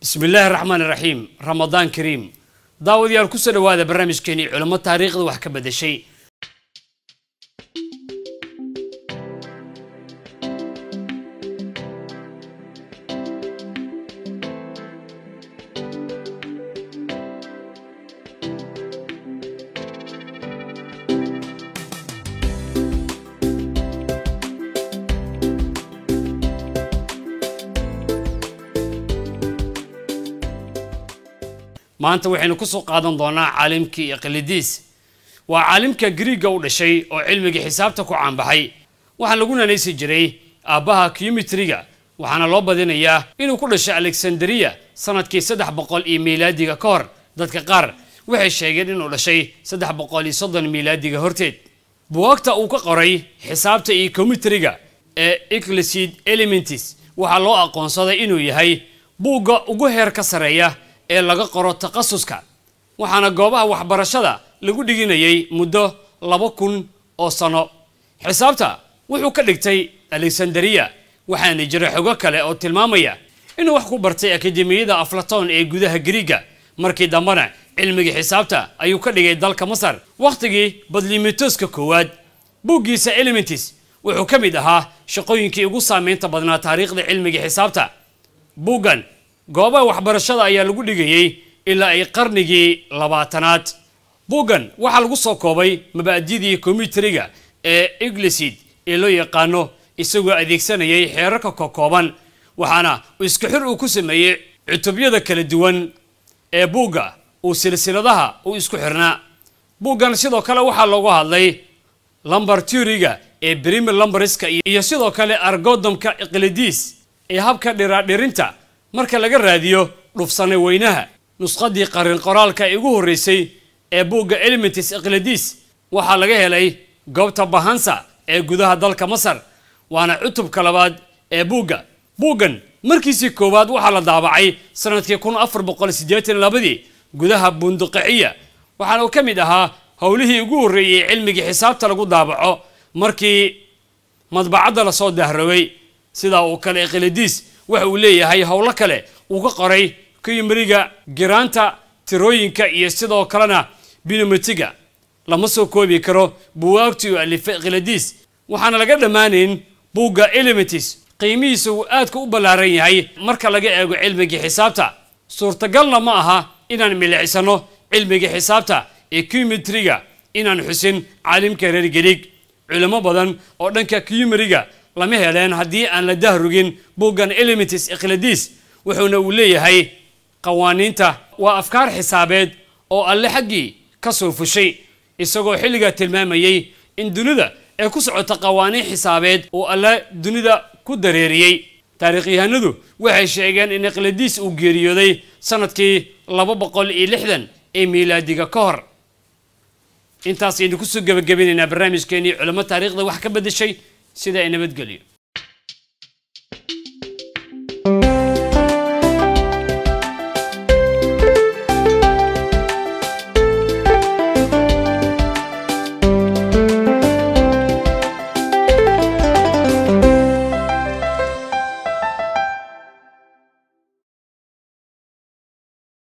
bismi illaahi raxmaan iraxiim ramadaan kariim daawadayaal kusoo dhowaada barnaamijkeenii culamo taariikhda wax ka beddeshay maanta waxaynu ku soo qaadan doonaa caalimkii iqlidiis waa caalimka griiga u dhashay oo cilmiga xisaabta ku caanbaxay waxaa lagu nanaysi jiray aabbaha kiyumitriga waxaana loo badinayaa inuu ku dhashay alexanderiya sanadkii saddex boqol iyo miilaadiga ka hor dadka qaar waxay sheegeen inuu dhashay saddex boqol iyo soddon miilaadiga horteed buwaagta uu ka qoray xisaabta iyo kiyumitriga ee eclicid elementis waxaa loo aqoonsaday inuu yahay buugga ugu heer ka sareeya ee laga qoro takhasuska waxaana goobaha waxbarashada lagu dhiginayay muddo laba kun oo sano xisaabta wuxuu ka dhigtay alexanderiya waxaana jira xogo kale oo tilmaamaya inuu wax ku bartay akademiyada aflaton ee gudaha griiga markii dambena cilmiga xisaabta ayuu ka dhigay dalka masar wakhtigii badlimitoska koowaad buuggiisa elementis wuxuu ka mid ahaa shaqooyinkii ugu saameynta badnaa taariikhda cilmiga xisaabta buuggan goobaha waxbarashada ayaa lagu dhigayey ilaa ay qarnigii labaatanaad buuggan waxaa lagu soo koobay mabaadidii kombiyuteriga ee iglicid ee loo yaqaano isagoo adeegsanayay xeerarka kokooban waxaana isku xir uu ku sameeyey cutubyada kala duwan ee buugga uu silsiladaha u isku xirnaa buuggan sidoo kale waxaa loogu hadlay lambar turiga ee brimer lambarska iyo sidoo kale argodomka iqlidiis ee habka dhiraadhirinta marka laga raadiyo dhufsane weynaha nusqadii qarin qoraalka ee ugu horreysay ee buugga elementis iqlidiis waxaa laga helay goobta bahansa ee gudaha dalka masar waana cutubka labaad ee buugga buuggan markiisii koowaad waxaa la daabacay sanadkii kun afar boqol siddeetan labadii gudaha bunduqiciya waxaana uu ka mid ahaa howlihii ugu horreeyey cilmigii xisaabta lagu daabaco markii madbacadda lasoo dahroway sidaa uu kale iqlidiis waxa uu leeyahay howlo kale uu ka qoray kiyumriga giraanta tirooyinka iyo sidoo kalena binometiga lama soo koobi karo buwaagtii uu alifay iqlidiis waxaana laga dhammaanayn buugga elementis qiimihiisa uu aadka u ballaaran yahay marka laga eego cilmigii xisaabta suurtagalna ma aha inaan milicsano cilmiga xisaabta ee kiyumitriga inaan xusin caalimka reer gariig culimo badan oo dhanka kiyumriga lama heleen haddii aan la dahrugin buuggan elementis iqlidiis wuxuuna uu leeyahay qawaaniinta waa afkaar xisaabeed oo alle xaggii ka soo fushay isagoo xilligaa tilmaamayey in dunida ay ku socota qawaaniin xisaabeed oo alle dunida ku dareeriyey taarikhyahanadu waxay sheegeen in iqlidiis uu geeriyooday sanadkii laba boqol iyo lixdan ee miilaadiga ka hor intaas aynu kusoo gebagabinaynaa barnaamijkeenii culamo taariikhda wax ka beddeshay sida ay nabadgelyo